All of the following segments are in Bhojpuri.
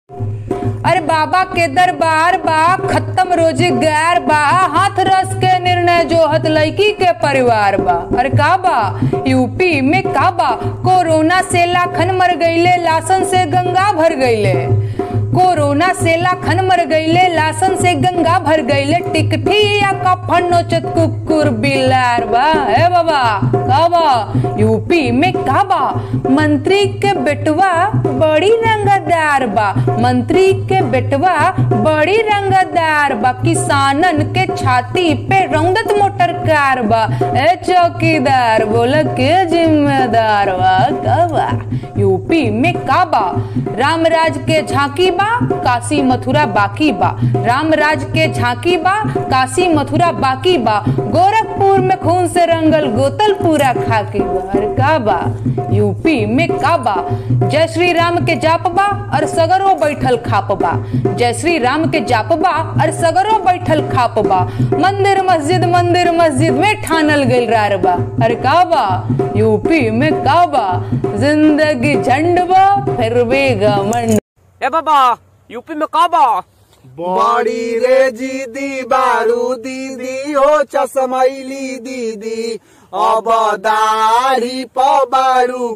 अरे बाबा के दरबार बा खत्म रोजगार बा हाथ रस के निर्णय जोहत लड़की के परिवार बा अरे का बा यूपी में का बा कोरोना से लाखन मर गईले लासन से गंगा भर गईले कोरोना से लाखन मर गईले लासन से गंगा भर गईले टिकठी या कफन नोचत कुकुर बिलार बा हे बाबा का बा यूपी में का बा मंत्री के बेटवा बड़ी रंगदार बा मंत्री के बेटवा बड़ी रंगदार बा किसानन के छाती पे रौदत मोटर कार बा ए चौकीदार बोला के जिम्मेदार बा का बा यूपी में का बा रामराज के झांकी बा काशी मथुरा बाकी बा रामराज के झांकी बा काशी मथुरा बाकी बा गोरखपुर में खून से रंगल गोतल पूरा खाकी बा अरे का बा यूपी में का बा जय श्री राम के जाप बा और सगरो बैठल खाप बा जय श्री राम के जाप बा और सगरो बैठल खाप बा मंदिर मस्जिद मंदिर मस्जिद में ठानल गइल रार बा अरे का बा यूपी में का बा जिंदगी झंड बा फिर भी घमंड ए बाबा यूपी में का बा बड़ी रे दीदी बारू दीदी हो चश्मैली दीदी अब दाढ़ी पबारू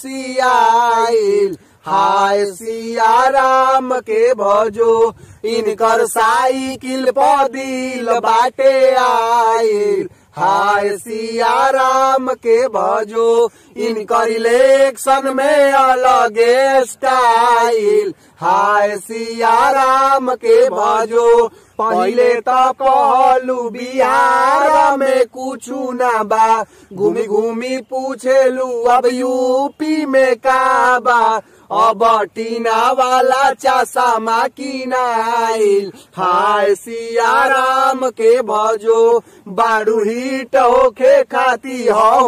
खिसियाइल हाय सिया राम के भजो इनकर साइकिल पर दिल बाटे आइल हाय सिया राम के भजो इनकर इलेक्शन में अलगे स्टाइल हाय सिया राम के भजो पहले तो पहलू बिहार में कुछू ना बा घूमी घूमी पूछेलू अब यूपी में का बा अब टीना वाला चासा की नाइल हाय सिया राम के भजो बारू हिट होखे खाती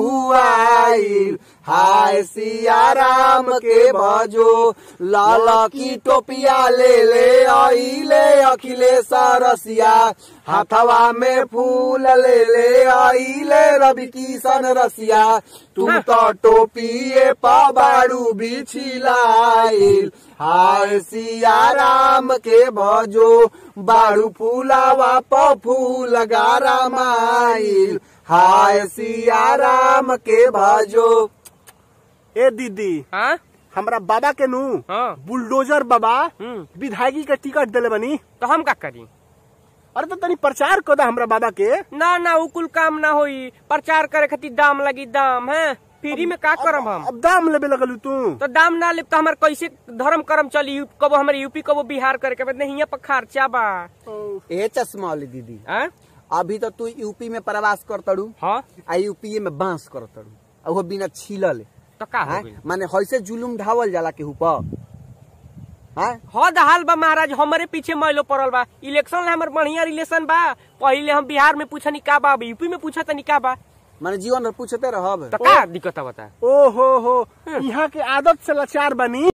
हुआइल हाय सिया राम के भजो लाल की टोपिया ले ले आइले अखिलेश रसिया हाथवा में फूल ले ले आइले रवि किशन रसिया तुम तो टोपिए पाबाड़ू बिछिलाइल हाय सिया राम के भजो बारू फूलावा प फूल गारा माइल हाय सिया राम के भजो ए दीदी हाँ हमरा बाबा के नु हाँ। बुलडोजर बाबा हम्म। विधायकी के टिकट दिले बनी तो हम का करी अरे तो तनी प्रचार कर दा हमरा बाबा के ना ना उ कुल काम ना होई प्रचार करे खातिर दाम लगी दाम है फ्री में का करम हम अब दाम लेबे लगलू तू तो दाम ना लेब तो हमार कैसे धर्म कर्म चली कबो हमारे यूपी कबो बिहार करे के बाद नहीं यहाँ पर खर्चा बा ए चश्मा वाली दीदी हाँ अभी तो तू यूपी में प्रवास करतड़ू हाँ आ यूपी में बांस करतड़ू आ वो बिना छीलल तो का हो हैं? गइल? माने हइसे जुलुम ढावल जाला केहू पर हैं? हद हाल बा महाराज हमारे पीछे मैलो पड़ल बा इलेक्शन ला हमर बढ़िया रिलेशन बा पहिले हम बिहार में पूछनी का बा अब यूपी में पूछा तनी का बा माने जीवन भर पूछते रहब तो का दिक्कत बता ओ हो हो यहाँ के आदत से लाचार बनी